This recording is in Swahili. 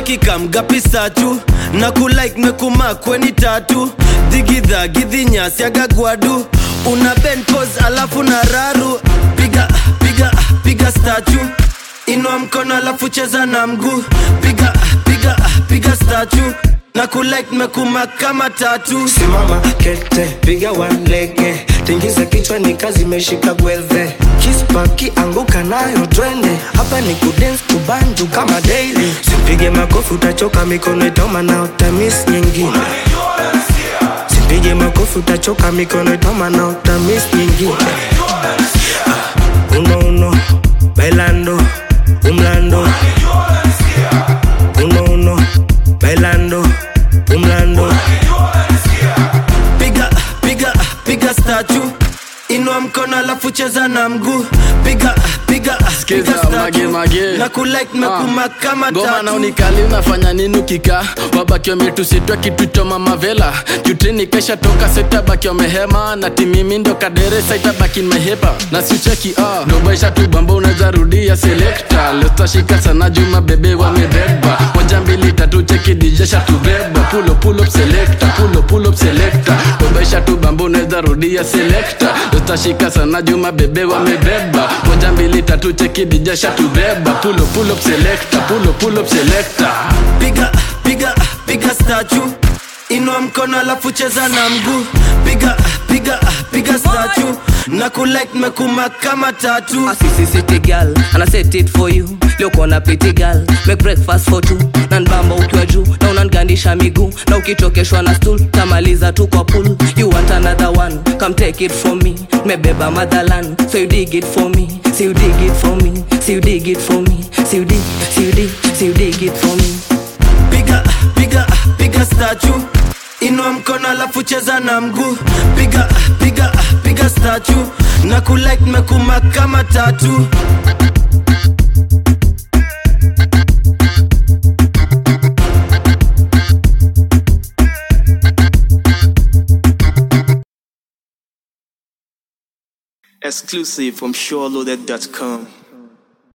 cheki kamgapisa tu na kulike mekumakweni tatu dhigidha gidhinyasi agagwadu una ben pose alafu na raru piga piga piga statu inua mkono alafu cheza na mguu piga piga piga statu na kulike mekuma kama tatu simama kete piga walege tingiza kichwa ni kazi imeshika gwedhe kispaki anguka nayo twende hapa ni kudens kubanju kama daily sipige makofi utachoka mikono itoma na utamis nyingine sipige makofi utachoka mikono itoma na utamis nyingine ah, uno uno bailando umlando uno uno bailando umlando piga piga piga statu inua mkono alafu cheza na mguu piga piga Skiza, piga statue. mage, mage. na kulike mekuma kama ngoma na tatu unikali unafanya nini ukika wabaki wametusitwa kitu cha mamavela jutini kesha toka setabaki wamehema na timimi ndo kadere saitabaki mehepa na sicheki ah. dobaisha tu bamba unaweza rudia selekta lestashika sana juma bebe wamebeba moja mbili tatu cheki dijesha tubeba pulo pull up selector pulo pull up selector dobaisha tu bamba unaweza rudia selekta lestashika sana juma bebe wamebeba moja mbili tatu cheki dijesha tubeba pulo pull up selector pulo pull up selector piga piga piga statu inua mkono alafu cheza na mguu piga piga piga statu na kulike mekuma kama tatu Assisi city girl and I set it for you leo kona pretty girl make breakfast for two na nbamba ukiwa juu na unangandisha miguu na ukichokeshwa na stool tamaliza tu kwa pool you want another one come take it from me mebeba motherland so you dig it for me so you dig it for me so you dig it for me so you dig so you dig so you dig it for me piga piga piga statu inua mkono alafu cheza na mguu piga piga piga statu na kulike mekuma kama tatu Exclusive from SureLoaded.com.